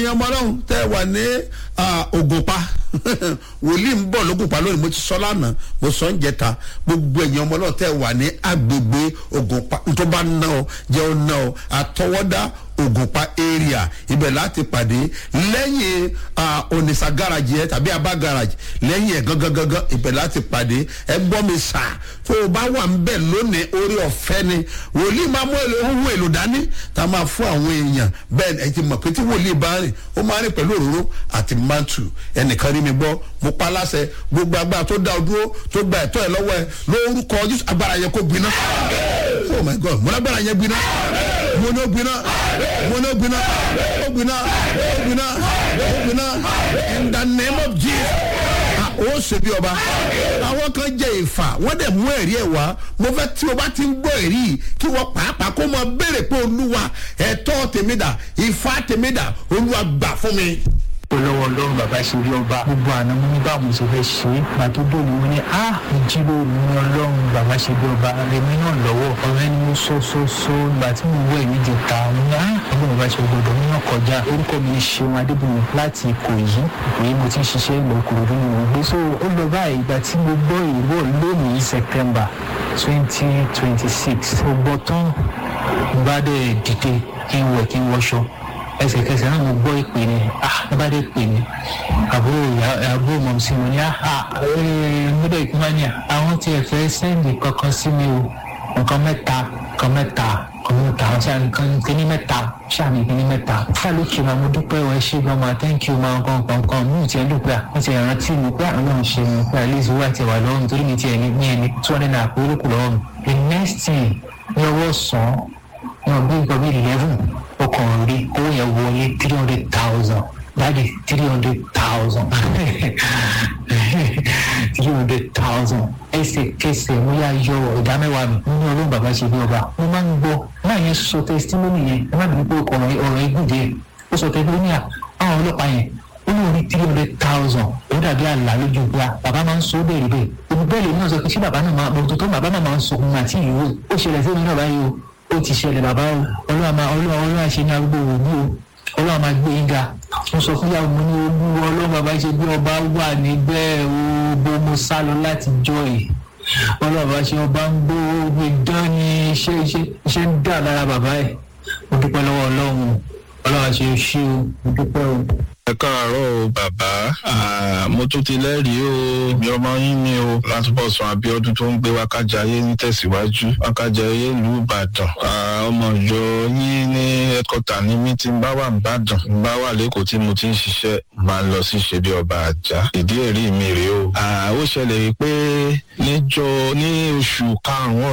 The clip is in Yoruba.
ẹ̀yin ọmọ ọlọ́run tẹ́ ẹ wà ní ògùnpa wòlíì ń bọ̀ lógùnpa lónìí mo ti sọ lánàá mo sọ ń jẹta gbogbo ẹ̀yin ọmọ ọlọ́run tẹ́ ẹ wà ní agbègbè ògùnpa tó bá ná ọ jẹ́ ọ ná ọ àtọwọ́dá ògùnpa area ibẹ̀ láti pàdé lẹ́yìn onisa garage yẹn tàbí abá garage lẹ́yìn ẹ̀ gangan gangan ibẹ̀ láti pàdé ẹ gbọ́ mi sà tó o bá wà ń bẹ̀ lónìí orí ọ̀fẹ́ ni wòlíì máa mú èlò ohun èlò dání tá a máa fún àwọn èèyàn bẹ́ẹ̀ ẹ ti mọ̀ pé tí wòlíì bá rìn ó máa rìn pẹ̀lú òróró àti mantu ẹnìkan rí mi gbọ́ mo pa láṣẹ gbogbo agbára tó dá o dúró tó gba ẹ̀tọ́ ẹ lọ́wọ́ ẹ lórúkọ jésù agbára yẹn kó gbiná oh my god mo lágbára yẹn gbiná mo ní ó gbiná mo ní ó gbiná ó gbiná ó gbiná ó gbiná in the name of jesus ó ṣe bí ọba àwọn kan jẹ ìfà wọn dẹ mú ẹrí ẹ wá mo fẹ tí o bá ti ń gbọ ẹrí yìí kí wọn pàápàá kó mọ béèrè pé olúwa ẹtọ tèmídà ìfà tèmídà olúwa gbà fún mi olówó ọlọ́run bàbá ṣe bí ọba gbogbo àná mo ní báwo ṣe fẹ́ ṣe é gbà tó dòwú mo ní a ìjírò mi ní ọlọ́run bàbá ṣe bí ọba rèmi náà lọ́wọ́ ọ̀rẹ́ ni mo sọ sọ sọ ìgbà tí mo wọ èmi jẹta mo ní a ọlọ́run bàbá ṣe gbọdọ̀ mi náà kọjá orúkọ mi ṣeun adébùnmi láti ìkòyí ìkòyí mo ti ń ṣiṣẹ́ ìlú ìkòròdú ni mo gbé so ó lọ báyìí ìgbà tí mo gbọ́ ìwọ lónìí september twenty twenty six mo gbọ́ tán bá dẹ̀ dìde kí n wẹ̀ kí n wọṣọ ẹsẹ̀kẹsẹ̀ náà mo gbọ́ ìpè ni ah ẹ bá dé pè mí àbúrò àbúrò mọ̀ sí mi ní ah gbọ́dọ̀ ìpínlẹ̀ àwọn tí ẹ fẹ́ sẹ́ndì kankan sí mi o nǹkan mẹ́ta nǹkan mẹ́ta nǹkan mẹ́ta ṣáà nǹkan kíní mẹ́ta ṣáà ní kíní mẹ́ta ṣáà ló kí ma mo dúpẹ́ wọ́n ṣé gan ma thank you ma nǹkan nǹkan nǹkan mi ò tiẹ̀ dúpẹ́ wọ́n ti rántí mi pé àwọn náà ṣe mi pé àlejò wà tiẹ̀ wà lọ́wọ́ mi torí mi tiẹ̀ ní ní ẹni two hundred naira pé olókùn lọ́wọ́ mi the next thing ní ọwọ́ sàn náà bí nǹkan bí eleven ọkàn rí owó yẹn wọlé three hundred thousand dáàdi three hundred thousand three hundred thousand ẹsẹ̀kẹsẹ̀ mo yà yọ ìdá mẹ́wàá mi nínú ọlọ́run bàbá ṣe bí ọba mo máa ń gbọ́ náà yẹn sọ testimony yẹn ẹ má bìí pé ọ̀rọ̀ ọ̀rọ̀ igun jẹ ó sọ testimony à àwọn ọlọ́pàá yẹn ó ní orí three hundred thousand ó dàbí àlá lójú ìgbà bàbá máa ń sọ ó bẹ̀rẹ̀ bẹ́ẹ̀ olùbẹ́ẹ̀lì náà sọ pé ṣé bàbá náà máa bọ̀ tó bàbá náà máa ń sọ òun àti ìwé ó ṣẹlẹ̀ sí mi náà báyìí o ó ti ṣẹlẹ̀ bàbá o ọlọ́wà máa ọlọ́wà ọlọ́wà ṣe ní arúgbó òní o ọlọ́wà máa gbé yín ga mo sọ fún yàrá mo ní olúwa ọlọ́wà bàbá ṣe bí ọba wà níbẹ̀ o bó mo sá lọ láti jọ ẹ̀ ọlọ́wà bàbá ṣe ọba ń gbó omi dán ní iṣẹ́ iṣẹ́ iṣẹ́ ń dà lára bàbá ẹ̀ mo dúpẹ́ lọ́wọ́ ọlọ́run ọlọ́wà ṣe ṣí o mo dúpẹ́ o ẹ káàárọ̀ o bàbá mo tún ti lẹ́rìí o mi ọmọ yín ni o látúbọ̀ sàn abiodun tó ń gbé wákàjáyé ní tẹ̀síwájú wákàjáyé ìlú ìbàdàn ọmọ ìjọ yín ní ẹ̀kọ́tà ní mí tí ń bá wà nìbàdàn ń bá wà lẹ́kọ̀ọ́ tí mo ti ń ṣiṣẹ́ máa ń lọ sí ṣebí ọba àjà ìdí ẹ̀rí mi rèé o ó ṣẹlẹ̀ pé níjọ ní oṣù karùn-ún